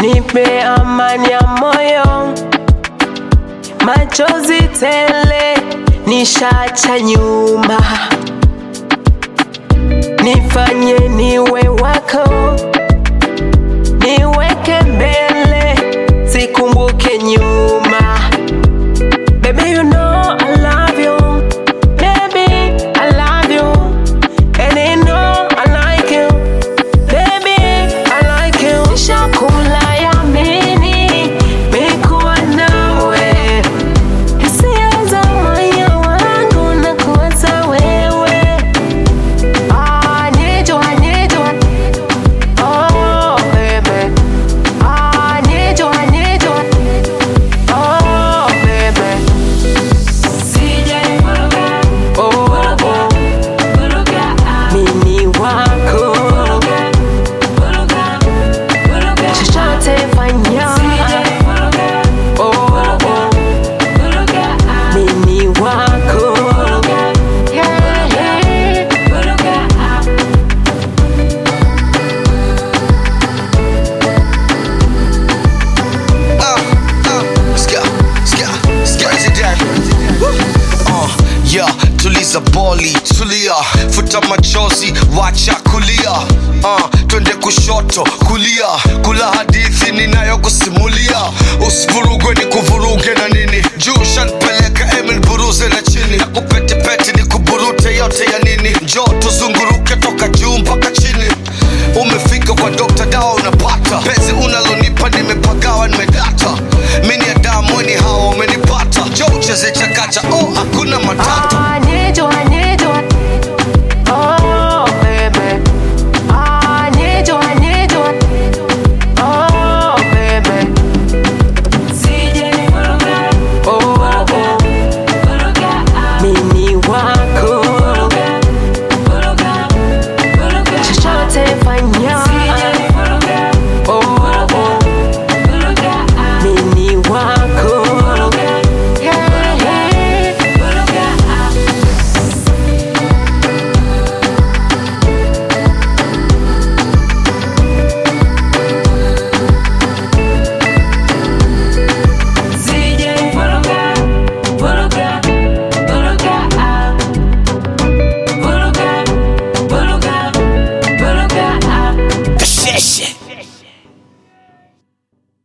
nipe amani ya moyo, machozi tele nishacha nyuma, nifanye niwe wako, niweke mbele, sikumbuke nyuma. Baby, you know I love you. Baby, I love you. And you know I like you. Baby, I like you. Nishakula yamini, mikuwa nawe. Hisia za moyo wangu na kuwaza wewe. Ah, need you, I need you. Oh, baby. Ah, need you, I need you. Oh, baby. Oh, oh. Mimi wako. Chochote fanya. Oh, oh. Mimi wako. Yeah, yeah. Uh, uh, ska, ska, ska. Uh, yeah, tuliza boli, tulia, futa machozi, wacha kulia. Uh, twende kushoto, kulia, kula hadithi ninayokusimulia. Usivurugwe ni kuvuruge na nini, juu shanpeleka Emil buruze na chini, nakupetepete ni kuburute yote ya